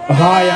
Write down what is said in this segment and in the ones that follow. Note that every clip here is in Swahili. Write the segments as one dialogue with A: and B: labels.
A: Haya,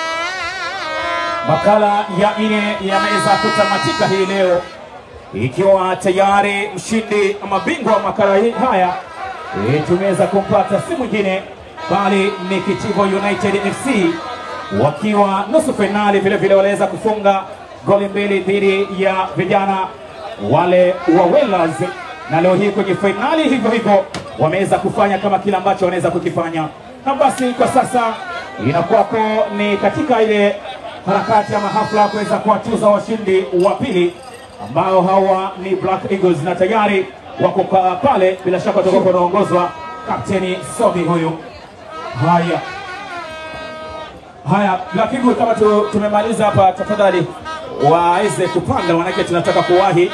A: makala ya nne yameweza kutamatika hii leo, ikiwa tayari mshindi ama bingwa wa makala hii haya e, tumeweza kumpata si mwingine bali ni Kitivo United FC wakiwa nusu fainali, vile vile waliweza kufunga goli mbili dhidi ya vijana wale wa Wellers, na leo hii kwenye fainali hivyo hivyo wameweza kufanya kama kile ambacho wanaweza kukifanya, na basi kwa sasa inakuwapo ni katika ile harakati ama hafla kuweza kuwatuza washindi wa pili ambao hawa ni Black Eagles na tayari wako pa- pale, bila shaka watakuwa wanaongozwa kapteni Sobi huyu. Haya haya, Black Eagles, kama tu, tumemaliza hapa, tafadhali waweze kupanda, manake tunataka kuwahi.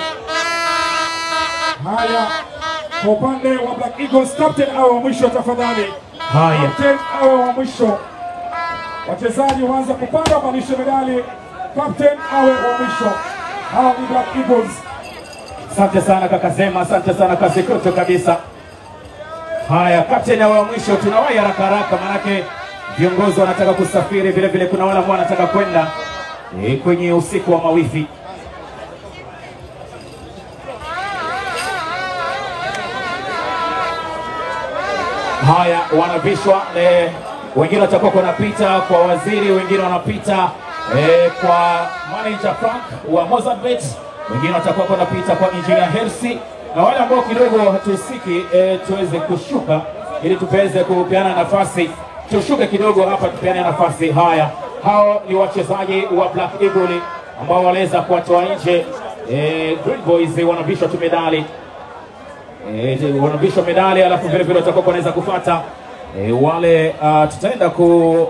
B: Haya, kwa upande wa Black Eagles, captain awe wa mwisho tafadhali.
A: Haya,
B: Captain awe wa mwisho. Wachezaji waanze kupanda, wapandishe medali. Captain awe wa mwisho. Hawa ni Black Eagles.
A: asante sana kaka Zema, asante sana kazi kutu kabisa. Haya, kapteni wa mwisho, tunawahi haraka haraka, manake viongozi wanataka kusafiri, vile vile kuna wale ambao wanataka kwenda e, kwenye usiku wa mawifi. Haya, wanavishwa eh, wengine watakuwa wanapita kwa waziri, wengine wanapita eh, kwa manager Frank wa Mozambique, wengine watakuwa wanapita kwa engineer Hersi, na wale ambao kidogo hatuhusiki eh, tuweze kushuka ili tuweze kupeana nafasi, tushuke kidogo hapa tupeane nafasi. Haya, hao ni wachezaji wa Black Eagle ambao waliweza kuwatoa nje eh, Green Boys wanavishwa tu medali Eh, wanavishwa medali alafu vile vile watakuwa wanaweza kufata e, wale uh, tutaenda ku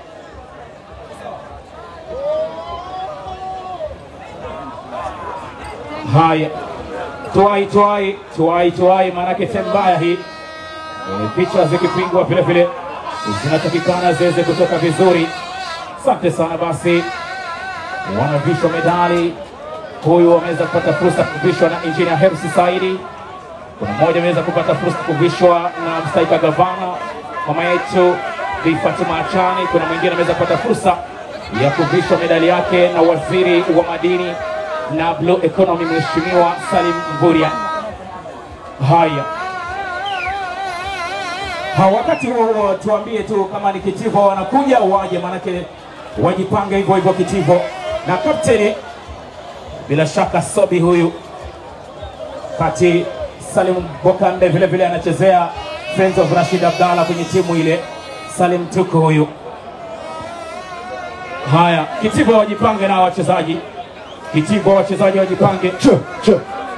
A: haya tuai tuai tuai tuai, maanake sehemu mbaya hii e, picha zikipingwa vile vile zinatakikana ziweze kutoka vizuri. Asante sana basi, wanavishwa medali. Huyu ameweza kupata fursa kuvishwa na engineer Hersi Saidi kuna mmoja ameweza kupata fursa kuvishwa na mstahika gavana mama yetu Bi Fatuma Achani. Kuna mwingine ameweza kupata fursa ya kuvishwa medali yake na waziri wa madini na blue economy Mheshimiwa Salim Mvurya. Haya, ha, wakati huo huo tuambie tu kama ni Kitivo wanakuja waje, manake wajipange hivyo hivyo Kitivo na kapteni bila shaka Sobi huyu kati Salim Bokande vile vile anachezea Friends of Rashid Abdalla kwenye timu ile. Salim Tuko huyu. Haya, Kitivo wajipange na wachezaji. Kitivo wachezaji wajipange.
B: Che, che.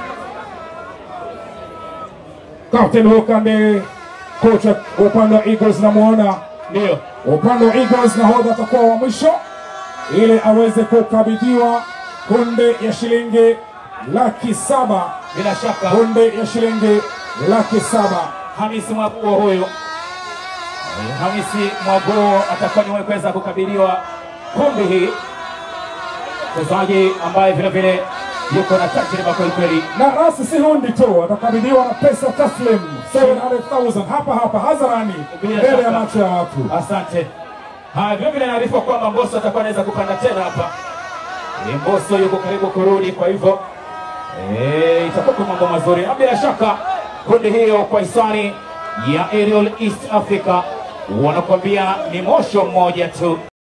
B: Captain Hokande, kocha wa upande wa Eagles namuona
A: Ndio.
B: upande wa Eagles nahodha atakuwa wa mwisho ili aweze kukabidhiwa kunde ya shilingi laki saba
A: Bila shaka
B: kunde ya shilingi laki saba
A: Hamisi Mwaguo huyu. Eh, Hamisi Mwaguo atakuwa ni mwenye kuweza kukabiliwa kundi hii. Mchezaji ambaye vile vile yuko na tajriba kweli kweli.
B: na rasi si hundi tu, atakabidhiwa na pesa taslim 700,000 hapa hapa hadharani
A: Bila
B: mbele ya
A: shaka.
B: macho ya watu.
A: Asante. Haya, vile vile naarifa kwamba Mbosso atakuwa anaweza kupanda tena hapa. E, Mbosso yuko karibu kurudi, kwa hivyo e, itakuwa kwa mambo mazuri, na bila shaka kundi hiyo kwa hisani ya Aerial East Africa wanakuambia ni mosho mmoja tu.